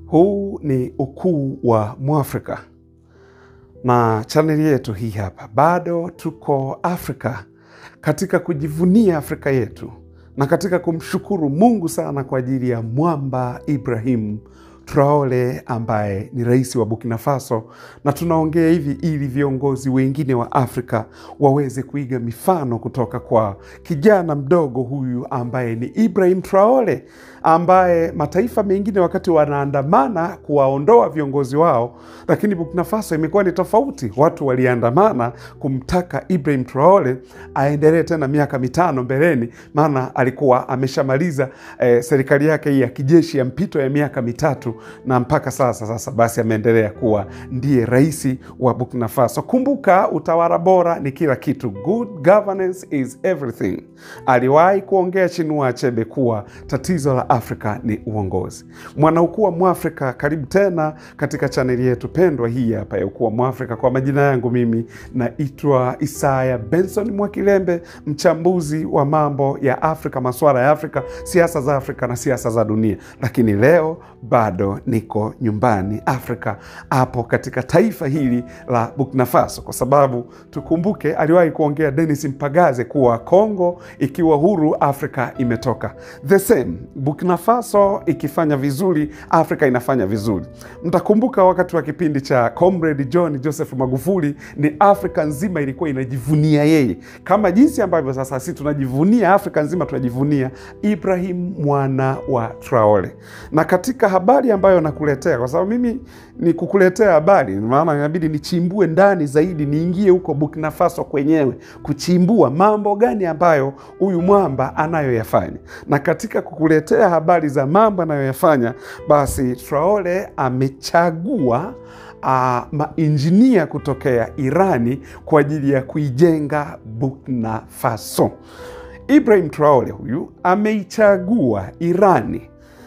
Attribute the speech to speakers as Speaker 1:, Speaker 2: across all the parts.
Speaker 1: Huu ni ukuu wa Mwafrika na chaneli yetu hii hapa. Bado tuko Afrika katika kujivunia Afrika yetu na katika kumshukuru Mungu sana kwa ajili ya mwamba Ibrahim Traore ambaye ni rais wa Burkina Faso, na tunaongea hivi ili viongozi wengine wa Afrika waweze kuiga mifano kutoka kwa kijana mdogo huyu ambaye ni Ibrahim Traore, ambaye mataifa mengine wakati wanaandamana kuwaondoa viongozi wao, lakini Burkina Faso imekuwa ni tofauti. Watu waliandamana kumtaka Ibrahim Traore aendelee tena miaka mitano mbeleni, maana alikuwa ameshamaliza eh, serikali yake hii ya kijeshi ya mpito ya miaka mitatu na mpaka sasa sasa basi ameendelea kuwa ndiye rais wa Burkina Faso. Kumbuka, utawala bora ni kila kitu, good governance is everything. Aliwahi kuongea Chinua Achebe kuwa tatizo la Afrika ni uongozi. Mwanaukuu wa Mwafrika, karibu tena katika chaneli yetu pendwa hii hapa ya Ukuu wa Mwafrika. Kwa majina yangu mimi naitwa Isaya Benson Mwakilembe, mchambuzi wa mambo ya Afrika, masuala ya Afrika, siasa za Afrika na siasa za dunia, lakini leo bado niko nyumbani Afrika, hapo katika taifa hili la Burkina Faso, kwa sababu tukumbuke, aliwahi kuongea Denis Mpagaze kuwa Kongo ikiwa huru, Afrika imetoka. The same Burkina Faso ikifanya vizuri, Afrika inafanya vizuri. Mtakumbuka wakati wa kipindi cha Comrade John Joseph Magufuli, ni Afrika nzima ilikuwa inajivunia yeye, kama jinsi ambavyo sasa sisi tunajivunia, Afrika nzima tunajivunia Ibrahim mwana wa Traore. Na katika habari ambayo nakuletea, kwa sababu mimi ni kukuletea habari, maana inabidi nichimbue ndani zaidi, niingie huko Burkina Faso kwenyewe kuchimbua mambo gani ambayo huyu mwamba anayoyafanya. Na katika kukuletea habari za mambo anayoyafanya, basi Traore amechagua Uh, mainjinia kutokea Irani kwa ajili ya kuijenga Burkina Faso. Ibrahim Traore huyu ameichagua Irani,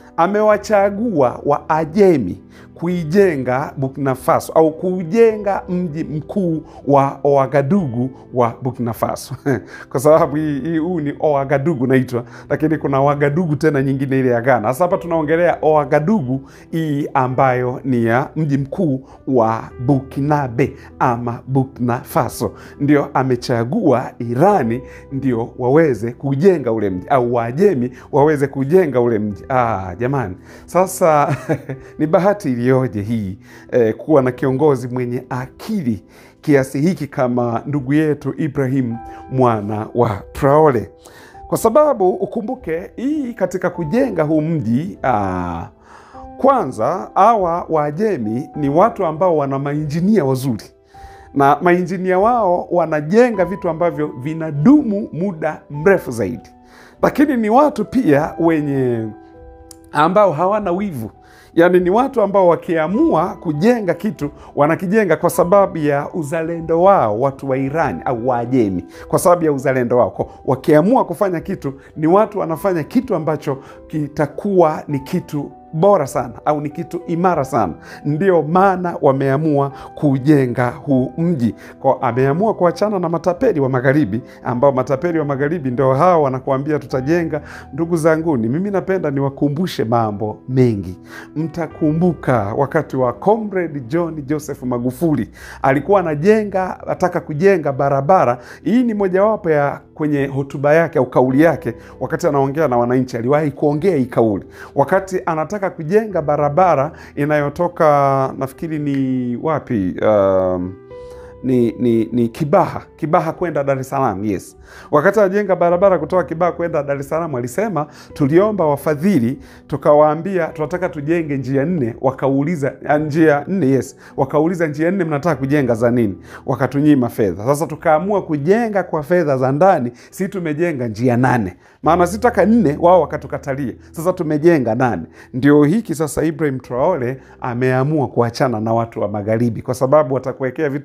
Speaker 1: amewachagua Waajemi kuijenga Burkina Faso au kuujenga mji mkuu wa Ouagadougou wa Burkina Faso kwa sababu huu ni Ouagadougou naitwa, lakini kuna Ouagadougou tena nyingine ile ya Ghana. Sasa hapa tunaongelea Ouagadougou hii ambayo ni ya mji mkuu wa Burkinabe ama Burkina Faso, ndio amechagua Irani ndio waweze kujenga ule mji au Waajemi waweze kujenga ule mji. Ah, jamani, sasa ni bahati iliyoje hii eh, kuwa na kiongozi mwenye akili kiasi hiki kama ndugu yetu Ibrahim mwana wa Traore, kwa sababu ukumbuke hii katika kujenga huu mji ah, kwanza hawa Waajemi ni watu ambao wana mainjinia wazuri na mainjinia wao wanajenga vitu ambavyo vinadumu muda mrefu zaidi, lakini ni watu pia wenye ambao hawana wivu Yaani ni watu ambao wakiamua kujenga kitu wanakijenga kwa sababu ya uzalendo wao, watu wa Irani au Waajemi, kwa sababu ya uzalendo wao. Kwa wakiamua kufanya kitu, ni watu wanafanya kitu ambacho kitakuwa ni kitu bora sana au ni kitu imara sana. Ndio maana wameamua kujenga huu mji kwa, ameamua kuachana na matapeli wa magharibi, ambao matapeli wa magharibi ndio hawa wanakuambia tutajenga. Ndugu zanguni, mimi napenda niwakumbushe mambo mengi. Mtakumbuka wakati wa Comrade John Joseph Magufuli alikuwa anajenga, ataka kujenga barabara. Hii ni mojawapo ya kwenye hotuba yake au kauli yake, wakati anaongea na wananchi, aliwahi kuongea hii kauli wakati anataka kujenga barabara inayotoka nafikiri ni wapi, um, ni, ni, ni Kibaha Kibaha kwenda Dar es Salaam. Yes, wakati anajenga barabara kutoka Kibaha kwenda Dar es Salaam alisema, tuliomba wafadhili tukawaambia tunataka tujenge njia nne, wakauliza njia nne. Yes, wakauliza njia nne mnataka kujenga za nini? Wakatunyima fedha. Sasa tukaamua kujenga kwa fedha za ndani, si tumejenga njia nane, maana sitaka nne, wao wakatukatalia. Sasa tumejenga nane. Ndio hiki sasa Ibrahim Traore ameamua kuachana na watu wa magharibi, kwa sababu watakuwekea vitu vingi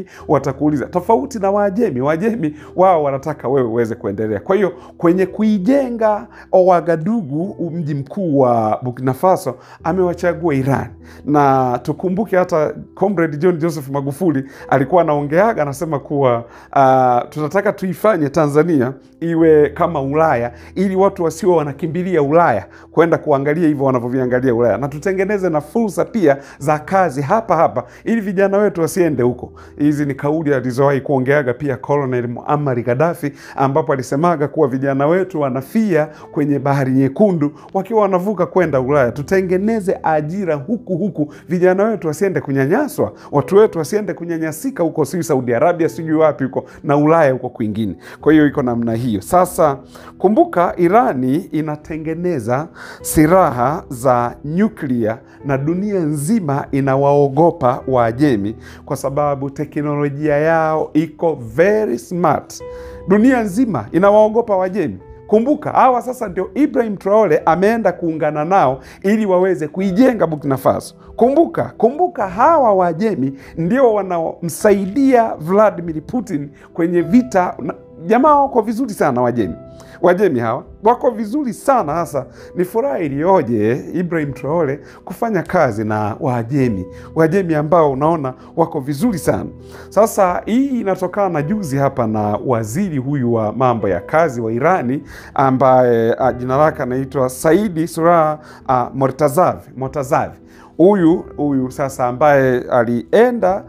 Speaker 1: watakuuliza, tofauti na Waajemi. Waajemi wao wanataka wewe uweze kuendelea. Kwa hiyo kwenye kuijenga Ouagadougou, mji mkuu wa Burkina Faso, amewachagua Iran, na tukumbuke hata comrade John Joseph Magufuli alikuwa anaongeaga, anasema kuwa uh, tunataka tuifanye Tanzania iwe kama Ulaya ili watu wasio wanakimbilia Ulaya kwenda kuangalia hivyo wanavyoviangalia Ulaya, na tutengeneze na fursa pia za kazi hapa hapa ili vijana wetu wasiende huko. Hizi ni kauli alizowahi kuongeaga pia Colonel Muammar Gaddafi, ambapo alisemaga kuwa vijana wetu wanafia kwenye bahari nyekundu wakiwa wanavuka kwenda Ulaya. Tutengeneze ajira huku huku, vijana wetu wasiende kunyanyaswa, watu wetu wasiende kunyanyasika huko, si Saudi Arabia, sijui wapi huko na Ulaya huko kwingine. Kwa hiyo iko namna hiyo. Sasa kumbuka, Irani inatengeneza silaha za nyuklia na dunia nzima inawaogopa Waajemi kwa sababu teknolojia yao iko very smart. Dunia nzima inawaogopa Waajemi. Kumbuka hawa sasa ndio Ibrahim Traore ameenda kuungana nao ili waweze kuijenga Burkina Faso. Kumbuka, kumbuka hawa Waajemi ndio wanaomsaidia Vladimir Putin kwenye vita. Jamaa wako vizuri sana Wajemi, Wajemi hawa wako vizuri sana hasa. Ni furaha iliyoje Ibrahim Traore kufanya kazi na Waajemi, Waajemi ambao unaona wako vizuri sana. Sasa hii inatokana na juzi hapa na waziri huyu wa mambo ya kazi wa Irani ambaye jina lake anaitwa Saidi Surah uh, Mortazavi Mortazavi huyu huyu sasa ambaye alienda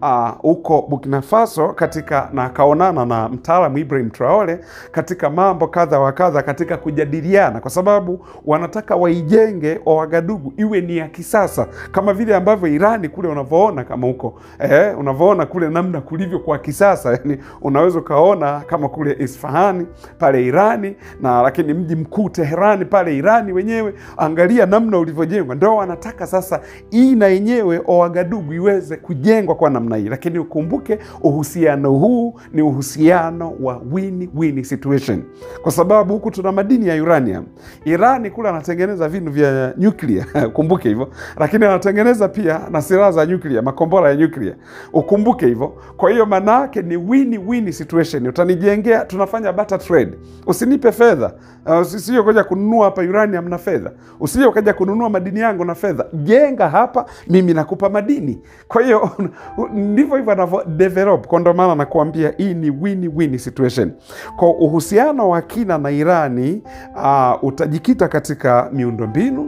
Speaker 1: huko uh, Burkina Faso katika na akaonana na mtaalamu Ibrahim Traore katika mambo kadha wa kadha, katika kujadiliana, kwa sababu wanataka waijenge Ouagadougou iwe ni ya kisasa kama vile ambavyo Irani kule unavyoona kama huko eh, unavyoona kule namna kulivyo kwa kisasa, yani unaweza ukaona kama kule Isfahani pale Irani na lakini mji mkuu Teherani pale Irani wenyewe, angalia namna ulivyojengwa. Ndio wanataka sasa hii na yenyewe Ouagadougou iweze kujengwa kwa namna hii, lakini ukumbuke uhusiano huu ni uhusiano wa win-win situation, kwa sababu huku tuna madini ya uranium. Irani kule anatengeneza vinu vya nyuklia ukumbuke hivyo, lakini anatengeneza pia na silaha za nyuklia, makombora ya nyuklia, ukumbuke hivyo. Kwa hiyo maana yake ni win-win situation. Utanijengea, tunafanya barter trade, usinipe fedha uh, usije ukaja kununua hapa uranium na fedha, usije ukaja kununua madini yangu na fedha, jenga hapa, mimi nakupa madini. Kwa hiyo ndivyo hivyo anavyo develop, kwa ndo maana nakuambia hii ni win-win situation. Kwa uhusiano wa kina na Irani uh, utajikita katika miundombinu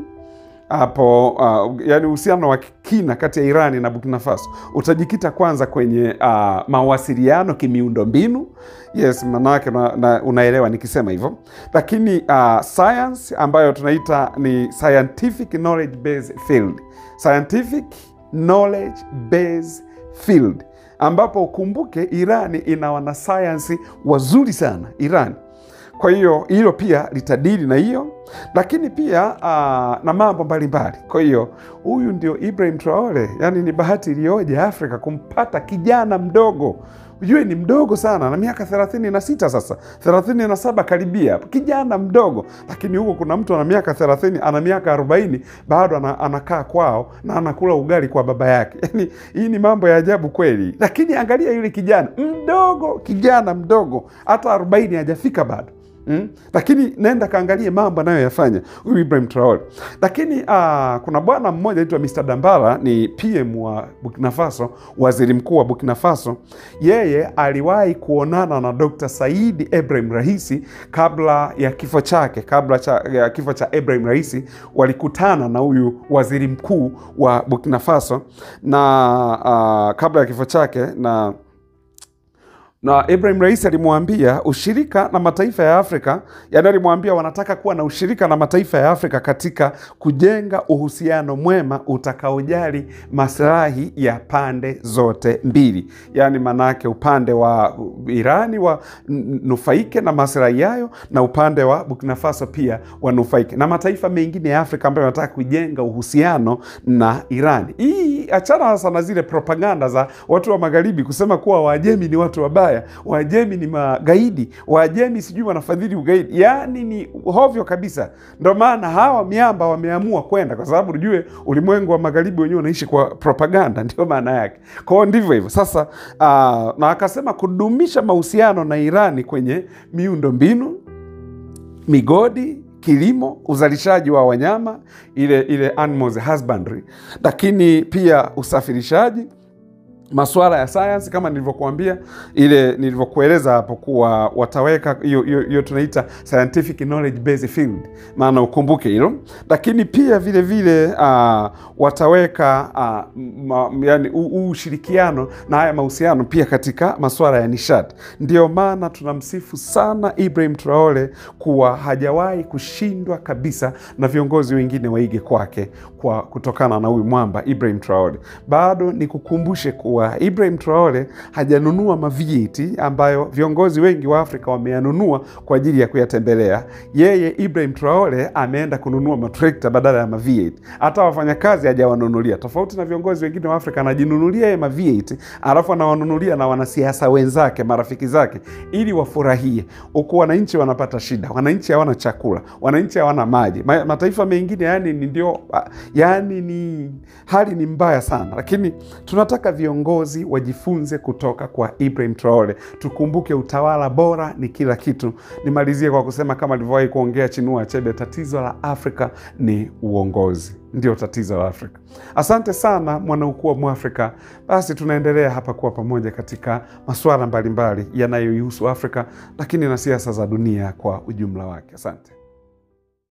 Speaker 1: hapo uh, yani uhusiano wa kina kati ya Irani na Burkina Faso utajikita kwanza kwenye uh, mawasiliano kimiundo mbinu. Yes, manake una, unaelewa nikisema hivyo, lakini uh, science ambayo tunaita ni scientific knowledge based field, scientific knowledge based field, ambapo ukumbuke Irani ina wanasayansi wazuri sana Irani kwa hiyo hilo pia litadili na hiyo, lakini pia uh, na mambo mbalimbali. Kwa hiyo huyu ndio Ibrahim Traore, yani ni bahati iliyoje Afrika kumpata kijana mdogo Ujue ni mdogo sana na miaka thelathini na sita sasa, thelathini na saba karibia, kijana mdogo. Lakini huko kuna mtu ana miaka thelathini ana miaka arobaini bado anakaa kwao na anakula ugali kwa baba yake. Yani hii ni mambo ya ajabu kweli. Lakini angalia yule kijana mdogo, kijana mdogo, hata arobaini hajafika bado. Mm? Lakini nenda kaangalie mambo anayoyafanya huyu Ibrahim Traore. Lakini uh, kuna bwana mmoja anaitwa Mr. Dambala ni PM wa Burkina Faso, waziri mkuu wa Burkina Faso. Yeye aliwahi kuonana na Dr. Said Ibrahim Raisi kabla ya kifo chake, kabla cha, ya kifo cha Ibrahim Raisi walikutana na huyu waziri mkuu wa Burkina Faso na uh, kabla ya kifo chake na na Ibrahim Raisi alimwambia ushirika na mataifa ya Afrika, yani alimwambia wanataka kuwa na ushirika na mataifa ya Afrika katika kujenga uhusiano mwema utakaojali maslahi ya pande zote mbili, yani manake upande wa Irani wa nufaike na maslahi yayo na upande wa Burkina Faso pia wanufaike na mataifa mengine ya Afrika ambayo wanataka kujenga uhusiano na Irani. Hii achana sasa na zile propaganda za watu wa magharibi kusema kuwa Waajemi ni watu wabaya. Ulaya, Waajemi ni magaidi, Waajemi sijui wanafadhili ugaidi, yaani ni hovyo kabisa. Ndo maana hawa miamba wameamua kwenda, kwa sababu ujue ulimwengu wa magharibi wenyewe unaishi kwa propaganda, ndio maana yake. Kwa hiyo ndivyo hivyo sasa. Uh, na akasema kudumisha mahusiano na Irani kwenye miundo mbinu, migodi kilimo, uzalishaji wa wanyama, ile ile animals husbandry, lakini pia usafirishaji masuala ya sayansi kama nilivyokuambia, ile nilivyokueleza hapo kuwa wataweka hiyo hiyo tunaita scientific knowledge based field, maana ukumbuke hilo. Lakini pia vile vile uh, wataweka uh, ma, yani ushirikiano na haya mahusiano pia katika masuala ya nishati. Ndio maana tunamsifu sana Ibrahim Traore kuwa hajawahi kushindwa kabisa na viongozi wengine waige kwake kwa kutokana na huyu mwamba Ibrahim Traore. Bado nikukumbushe kuwa Ibrahim Traore hajanunua ma-V8 ambayo viongozi wengi wa Afrika wameyanunua kwa ajili ya kuyatembelea. Yeye Ibrahim Traore ameenda kununua matrekta badala ya ma-V8. Hata wafanyakazi hajawanunulia, tofauti na viongozi wengine wa Afrika. Anajinunulia yeye ma-V8 alafu anawanunulia na wanasiasa wenzake, marafiki zake, ili wafurahie, huku wananchi wanapata shida. Wananchi hawana chakula, wananchi hawana maji. Ma, mataifa mengine yani ni ndio, yani ni hali ni mbaya sana, lakini tunataka viongozi wajifunze kutoka kwa Ibrahim Traore. Tukumbuke utawala bora ni kila kitu. Nimalizie kwa kusema kama alivyowahi kuongea Chinua Achebe, tatizo la Afrika ni uongozi, ndio tatizo la Afrika. Asante sana mwanaukuu wa Mwafrika. Basi tunaendelea hapa kuwa pamoja katika masuala mbalimbali yanayoihusu Afrika, lakini na siasa za dunia kwa ujumla wake. Asante.